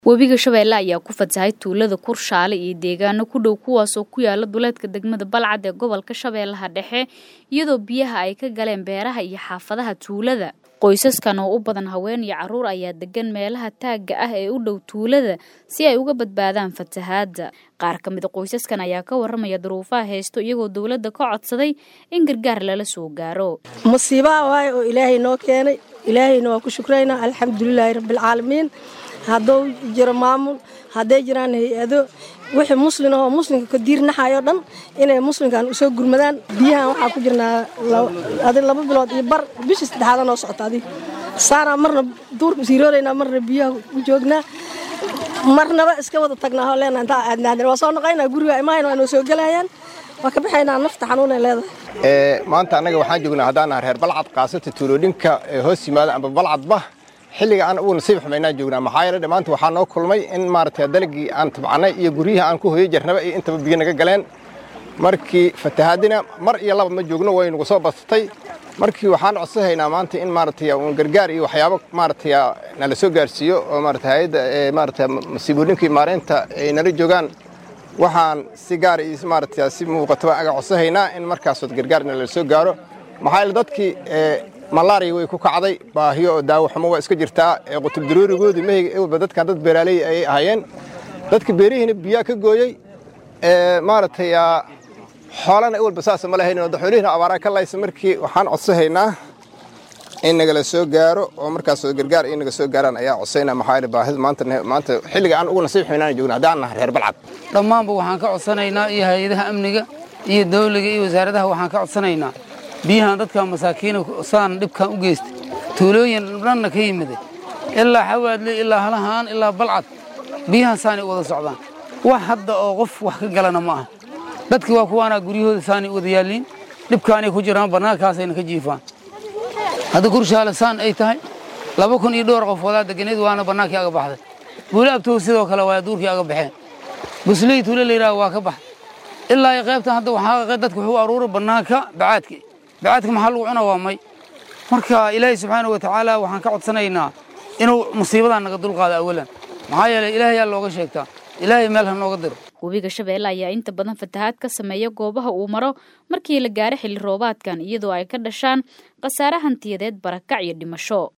webiga shabeelle ayaa ku fatahay tuulada kurshaale iyo deegaano ku dhow kuwaasoo ku yaala duleedka degmada balcad ee gobolka shabeellaha dhexe iyadoo biyaha ay ka galeen beeraha iyo xaafadaha tuulada qoysaskan oo u badan haween iyo caruur ayaa degan meelaha taagga ah ee u dhow tuulada si ay uga badbaadaan fatahaadda qaar ka mida qoysaskan ayaa ka waramaya duruufaha haysto iyagoo dowladda ka codsaday in gargaar lala soo gaaro musiibaha waaye oo ilaahay noo keenay ilaahayna waa ku shukraynaa alxamdulilaahi rabbialcaalamiin hadduu jiro maamul hadday jiraan hay-ado wixii muslin ahoo muslimka ka diirnaxayo dhan inay muslimkan usoo gurmadaan biyahan waxaa ku jirnaa adi laba bilood iyo bar bishii saddexaada noo socota adig saanaa marna duurka siirooraynaa marna biyaha u joognaa marnaba iska wada tagnaa oo leenaa intaa aadnaadin waa soo noqaynaa guriga imahayn waa noo soo gelayaan waa ka baxaynaa nafta xanuunay leedahay maanta annaga waxaan joognaa haddaan reer balcad kaasata tuulooyinka hoos yimaada amba balcadba xilliga aan ugu nasiib xumaynaan joognaa maxaa yeele maanta waxaa noo kulmay in maaragtay dalagii aan tabcannay iyo guryihii aan ku hoyo jarnaba iyo intaba biyo naga galeen markii fatahaadina mar iyo laba ma joogno way nagu soo badsatay markii waxaan codsahaynaa maanta in maaragtay uun gargaar iyo waxyaabo maaragtay nala soo gaarsiiyo oo maaragtay hay'adda maaragtay masiibooyinkii maareynta ay nala joogaan waxaan si gaar iyo maaragtay si muuqataba aga codsahaynaa in markaasood gargaar nala soo gaaro maxaa yeele dadkii malaariya way ku kacday baahiyo oo daawo xumo waa iska jirtaa ee qutub daroorigoodii mahayga ewalba dadkan dad beeraaley ayay ahaayeen dadka beerihiina biyaa ka gooyey maaragtay xoolana ewalba saasa ma lahayn xoolihiina abaaraa ka laysa markii waxaan codsahaynaa in nagala soo gaaro oo markaasoo gargaar in naga soo gaaraan ayaa codsaynaa maxaa yeele baahida maanta maanta xilliga aan ugu nasiib xumaynaan joogna haddaan nahay reer balcad dhammaanba waxaan ka codsanaynaa iyo hay-adaha amniga iyo dawliga iyo wasaaradaha waxaan ka codsanaynaa biyahan dadka masaakiina saan dhibkan u geystay tuulooyin dhanna ka yimiday ilaa xawaadle ilaa halahaan ilaa balcad biyahan saanay wada socdaan wax hadda oo qof wax ka galana ma aha dadki waa kuwaanaa guryahooda saanay wada yaalliin dhibkaanay ku jiraan bannaankaasayna ka jiifaan hadda kurshaale saan ay tahay laba kun iyo dhowr qof wadaa deganeed waana bannaankii aga baxday buuli abtow sidoo kale waa duurkii aga baxeen busley tuule layidhaha waa ka baxday ilaa iyo qaybtan hadda waxaa dadku wuxuu aruuray bannaanka bacaadki bacaadka maxaa lagu cuna waa may marka ilaahay subxaana wa tacaala waxaan ka codsanaynaa inuu musiibadan naga dulqaado awalan maxaa yeeley ilaahayaa looga sheegtaa ilaahay meel ha nooga diro webiga shabeelle ayaa inta badan fatahaad ka sameeya goobaha uu maro markii la gaaro xilli roobaadkan iyadoo ay ka dhashaan khasaare hantiyadeed barakac iyo dhimasho